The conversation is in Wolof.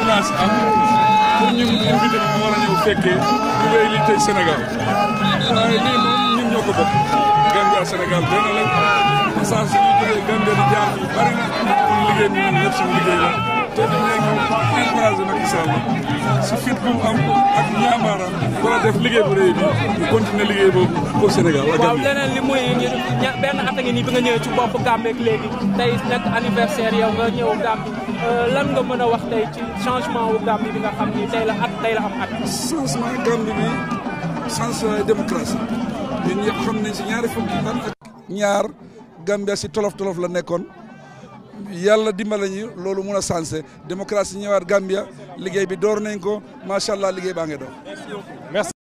menace am pour ñun invité ma war a ñëw fekkee ñu wéy li tey Sénégal waaye lii moom ñun ñoo ko bokk Gambia Sénégal benn lañ essence yi ñu jógee Gambia di jaar fii bari na pour liggéey bi ñun ñëpp suñu liggéey la te dañ nekk encouragé Macky Sall si fit bu mu am ak ñaamaaram war a def liggéey bu rëy bi ñu continuer liggéey boobu pour Sénégal ak waaw Gambia leneen li muy ña benn at a ngi nii bi nga ñëwee ci bopp Gambie ak léegi tey nekk anniversaire yow nga ñëw Gambie lan nga mën a wax tey ci changement wu Gambie bi nga xam ni tey la at tey la am at. changement Gambie bi changement démocratie ñun ñëpp xam nañ si ñaari fukki at ak ñaar Gambia si tolof tolof la nekkoon yàlla dimbala ñu loolu mun a sensé démocratie ñëwaat Gambia liggéey bi door nañ ko macha allah liggéey baa ngi doon.